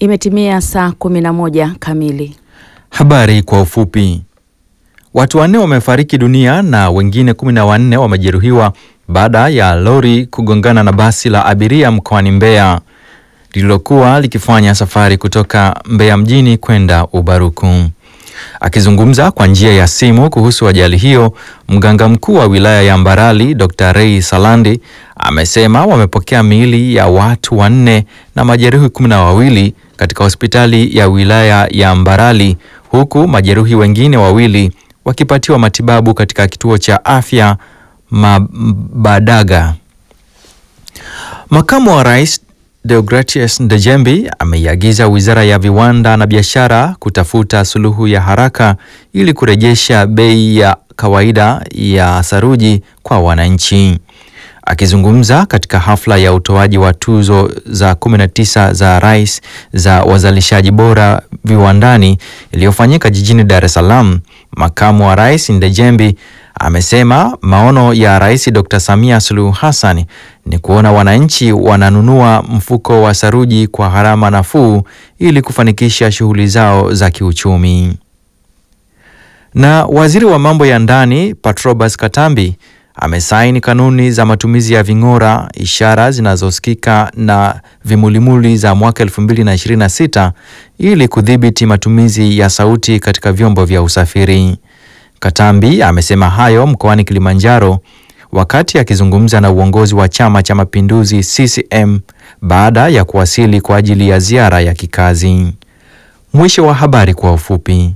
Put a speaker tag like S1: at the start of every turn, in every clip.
S1: Imetimia saa kumi na moja kamili.
S2: Habari kwa ufupi. Watu wanne wamefariki dunia na wengine kumi na wanne wamejeruhiwa baada ya lori kugongana na basi la abiria mkoani Mbeya lililokuwa likifanya safari kutoka Mbeya mjini kwenda Ubaruku. Akizungumza kwa njia ya simu kuhusu ajali hiyo, mganga mkuu wa wilaya ya Mbarali Dr. Ray Salandi amesema wamepokea miili ya watu wanne na majeruhi kumi na wawili katika hospitali ya wilaya ya Mbarali huku majeruhi wengine wawili wakipatiwa matibabu katika kituo cha afya Mabadaga. Makamu wa Rais Deogratius Ndejembi ameiagiza Wizara ya Viwanda na Biashara kutafuta suluhu ya haraka ili kurejesha bei ya kawaida ya saruji kwa wananchi. Akizungumza katika hafla ya utoaji wa tuzo za 19 za rais za wazalishaji bora viwandani iliyofanyika jijini Dar es Salaam, makamu wa rais Ndejembi amesema maono ya Rais Dr. Samia Suluhu Hassan ni kuona wananchi wananunua mfuko wa saruji kwa gharama nafuu ili kufanikisha shughuli zao za kiuchumi. Na waziri wa mambo ya ndani Patrobas Katambi amesaini kanuni za matumizi ya ving'ora, ishara zinazosikika na vimulimuli za mwaka 2026 ili kudhibiti matumizi ya sauti katika vyombo vya usafiri. Katambi amesema hayo mkoani Kilimanjaro wakati akizungumza na uongozi wa Chama cha Mapinduzi CCM baada ya kuwasili kwa ajili ya ziara ya kikazi. Mwisho wa habari kwa ufupi.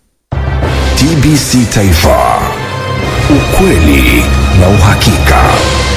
S3: TBC Taifa, ukweli na uhakika.